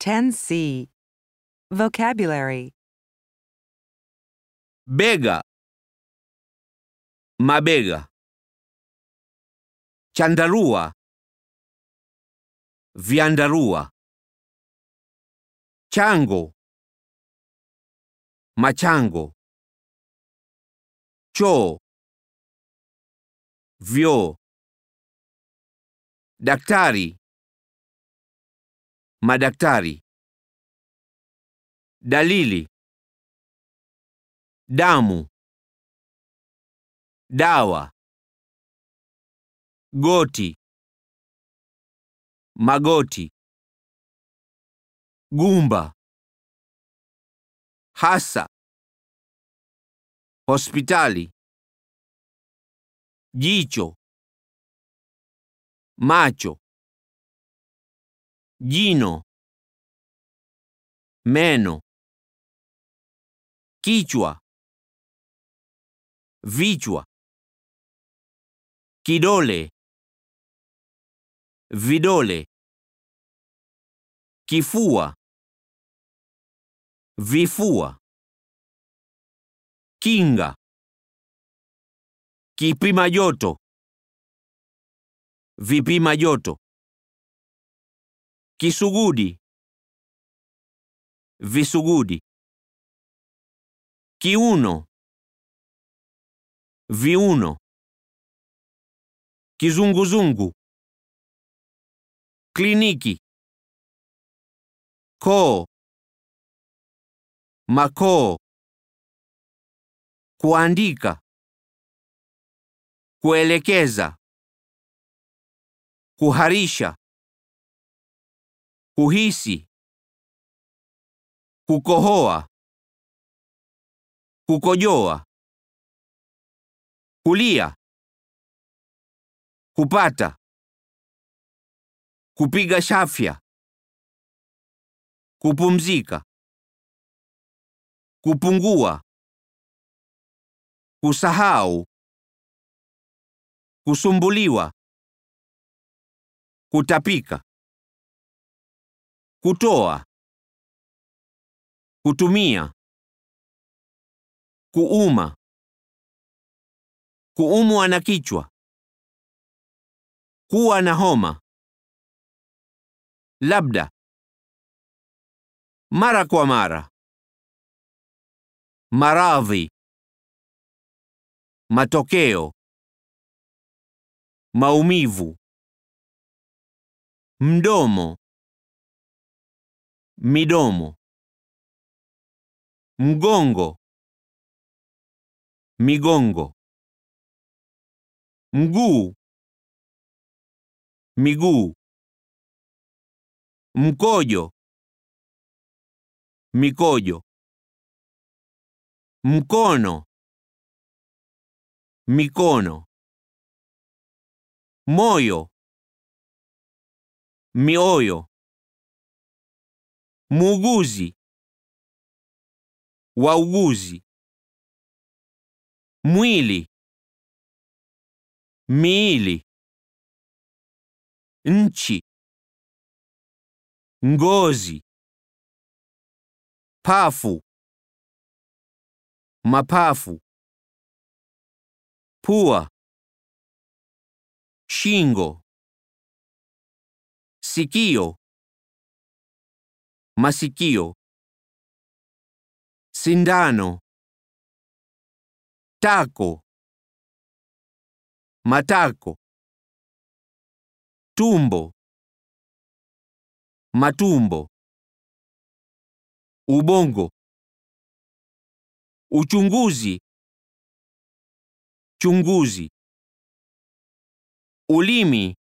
10C. Vocabulary bega, mabega, chandarua, vyandarua, chango, machango, choo, vyoo, daktari, madaktari, dalili damu, dawa, goti, magoti, gumba, hasa, hospitali, jicho, macho, jino, meno, kichwa vichwa, kidole, vidole, kifua, vifua, kinga, kipima joto, vipima joto, kisugudi, visugudi, kiuno viuno, kizunguzungu, kliniki, koo, makoo, kuandika, kuelekeza, kuharisha, kuhisi, kukohoa, kukojoa kulia, kupata, kupiga chafya, kupumzika, kupungua, kusahau, kusumbuliwa, kutapika, kutoa, kutumia, kuuma kuumwa na kichwa, kuwa na homa, labda, mara kwa mara, maradhi, matokeo, maumivu, mdomo, midomo, mgongo, migongo mguu, miguu, mkojo, mikojo, mkono, mikono, moyo, mioyo, muuguzi, wauguzi, mwili miili, nchi, ngozi, pafu, mapafu, pua, shingo, sikio, masikio, sindano, tako matako, tumbo, matumbo, ubongo, uchunguzi, chunguzi, ulimi,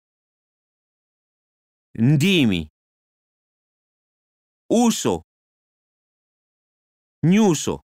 ndimi, uso, nyuso,